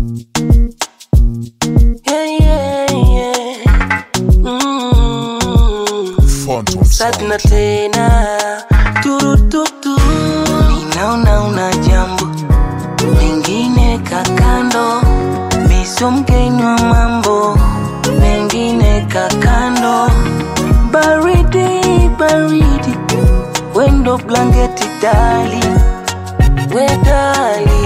Yeah, yeah, yeah. Mm. Phantom Satna Sound. tena turututu, ninaona una jambo mengine kakando, miso mgeni wa mambo mengine kakando, baridi baridi, wendo blanketi dali wedali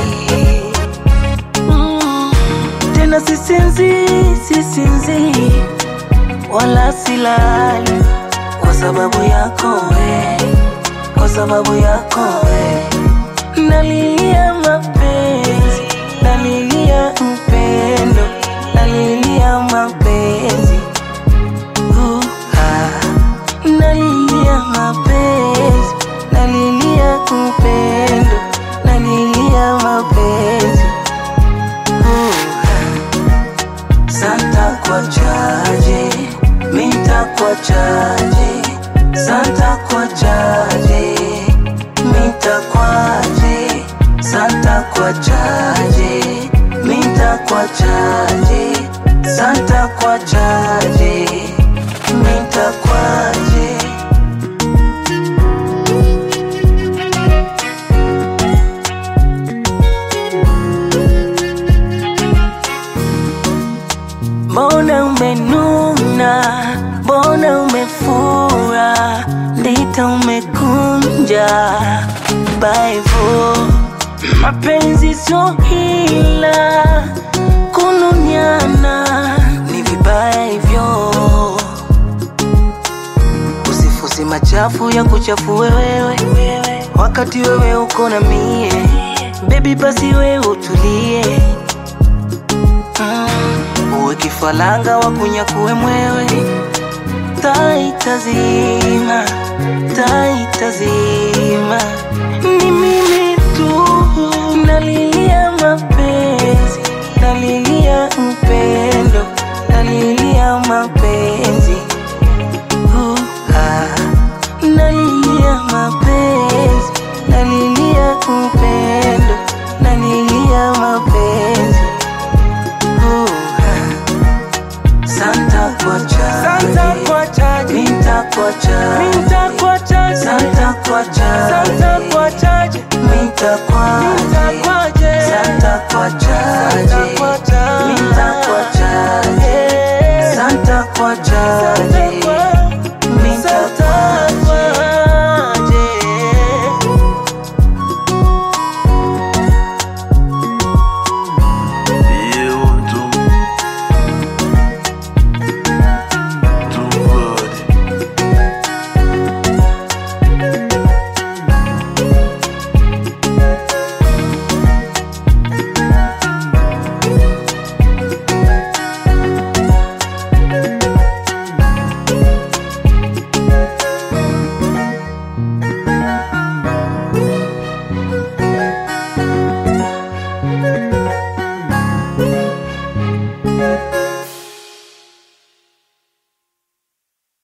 mm. Tena sisinzi sisinzi wala silali kwa sababu yako we, kwa sababu yako we, nalilia mapenzi, nalilia upendo, nalilia mapenzi uh, ah. nalilia mapenzi, nalilia upendo, nalilia mapenzi uh, ah. Santa kwa chaje, minta kwa chaje, Santa kwa chaje, minta kwaje, Santa kwa chaje, minta kwa chaje, Santa kwa chaje, minta kwaje. Mbona umenuna, mbona umefura, ndita umekunja baivo. Mapenzi sio hila, kununiana ni vibaya hivyo. Usifusi machafu ya kuchafue wewe, wakati wewe uko na mie. Baby basi wewe utulie Mm, uwe kifalanga wa kunyakue mwewe taitazima taitazima ni mimi tu nalilia mapenzi nalilia upendo nalilia mapenzi uh, ah. nalilia mapenzi nalilia upendo nalilia mapenzi uh, ah. Santa kwa Santa chaje, kwa chaji, minta kwa chaje, minta kwa chaji, Santa kwa Santa chaje, kwa chaji, minta minta kwaje, kwaje, Santa kwa chaje, Santa kwa chaji, minta kwa chaje, Eh, Santa kwa chaje,